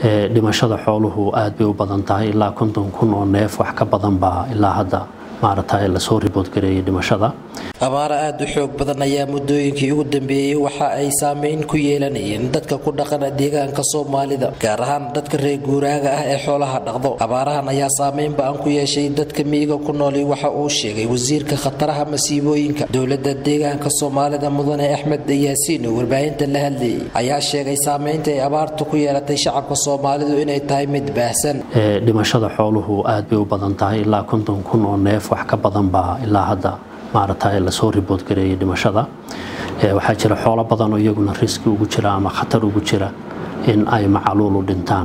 dhimashada xooluhu aad bay u badan tahay ilaa konton kun oo neef wax ka badan baa ilaa hadda maaragtay lasoo riboodgareeyay dhimashada abaaro aada u xoog badan ayaa muddooyinkii ugu dambeeyey waxa ay saameyn ku yeelanayeen dadka ku dhaqan deegaanka soomaalida gaar ahaan dadka reer guuraaga ah ee xoolaha dhaqdo abaarahan ayaa saameyn ba-an ku yeeshay dadka miyiga ku nooli waxa uu sheegay wasiirka khataraha masiibooyinka dowlada deegaanka soomaalida mudane axmed yaasiin oo warbaahinta la hadlayay ayaa sheegay saameynta ay abaartu ku yeelatay shacabka soomaalidu inay tahay mid baahsan dhimashada xooluhu aad bay u badan tahay ilaa konton kun oo neef wax ka badan baa ilaa hadda maaragtay lasoo riboodgareeyay dhimashada waxaa jira xoolo badan oo iyaguna riski ugu jira ama khatar ugu jira in ay macaluulu dhintaan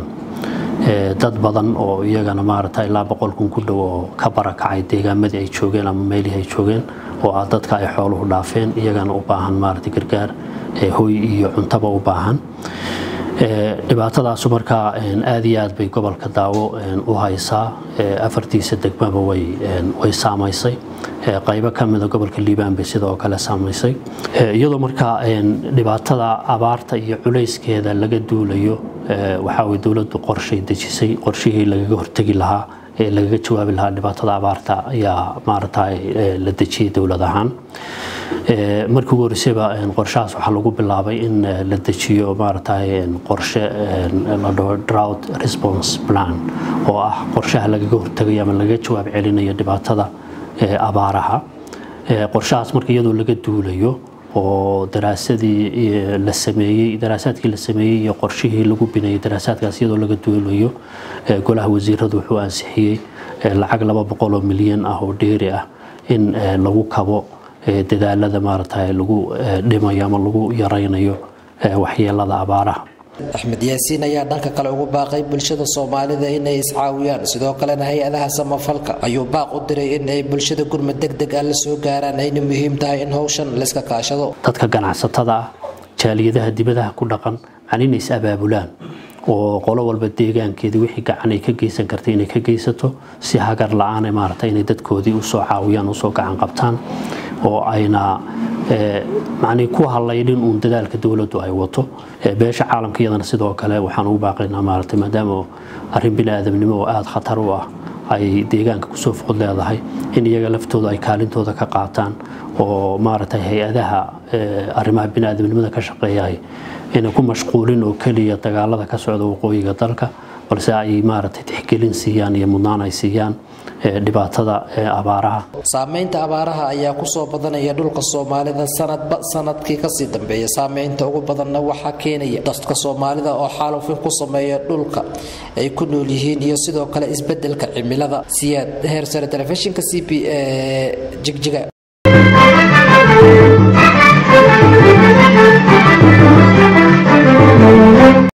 dad badan oo iyagana maaragtay ilaa boqol kun ku dhow oo ka barakacay deegaamadii ay joogeen ama meelihii ay joogeen oo ah dadka ay xooluhu dhaafeen iyagana u baahan maaragtay gargaar hoy iyo cuntaba u baahan dhibaatadaasu markaa aad iyo aad bay gobolka daawo u haysaa afartiisa degmaba way saamaysay qaybo ka mida gobolka liibaan bay sidoo kale saamaysay iyadoo markaa dhibaatada abaarta iyo culayskeeda laga duulayo waxaa dowladdu qorshay dejisay qorshihii lagaga hortegi lahaa ee lagaga jawaabi lahaa dhibaatada abaarta ayaa maaragtay la dejiyay dowlad ahaan markii ugu horreysayba qorshahaas waxaa lagu bilaabay in la dejiyo maaragtay qorshe la dhaho drought response plan oo ah qorshaha lagaga hortegayo ama lagaga jawaab celinayo dhibaatada abaaraha qorshahaas marka iyadoo laga duulayo oo daraasadii la sameeyey daraasaadkii la sameeyey iyo qorshihii lagu bineeyey daraasaadkaas iyadoo laga duulayo golaha wasiiradu wuxuu ansixiyey lacag laba boqol oo milyan ah oo dheeri ah in lagu kabo dadaalada maaragtay lagu dhimayo ama lagu yaraynayo waxyeelada abaaraha axmed yaasiin ayaa dhanka kale ugu baaqay bulshada soomaalida inay iscaawiyaan sidoo kalena hay-adaha samafalka ayuu baaq u diray in ay bulshada gurmad deg deg ah la soo gaaraan ayna muhiim tahay in howshan layska kaashado dadka ganacsatada ah jaaliyadaha dibadaha ku dhaqan macni inay is abaabulaan oo qolo walba deegaankeedii wixii gacan ay ka geysan kartay inay ka geysato si hagar la-aan maaragtay inay dadkoodii usoo caawiyaan usoo gacan qabtaan oo ayna macnii ku hallaydhin uun dadaalka dowladdu ay wato beesha caalamka iyadana sidoo kale waxaan ugu baaqaynaa maaragtay maadaama arrin bini aadamnimo oo aada khatar u ah ay deegaanka kusoo foqod leedahay in iyaga laftooda ay kaalintooda ka qaataan oo maaragtay hay-adaha arrimaha bini aadamnimada ka shaqeeyahay inay ku mashquulin oo keliya dagaalada ka socda waqooyiga dalka balse ay maaragtay tixgelin siiyaan iyo mudnaan ay siiyaan dhibaatada abaaraha saameynta abaaraha ayaa kusoo badanaya dhulka soomaalida sanadba sanadkii kasii dambeeya saameynta ugu badanna waxaa keenaya dadka soomaalida oo xaalufin ku sameeya dhulka ay ku nool yihiin iyo sidoo kale isbedelka cimilada siyaad heer sare telefishinka c b e jigjiga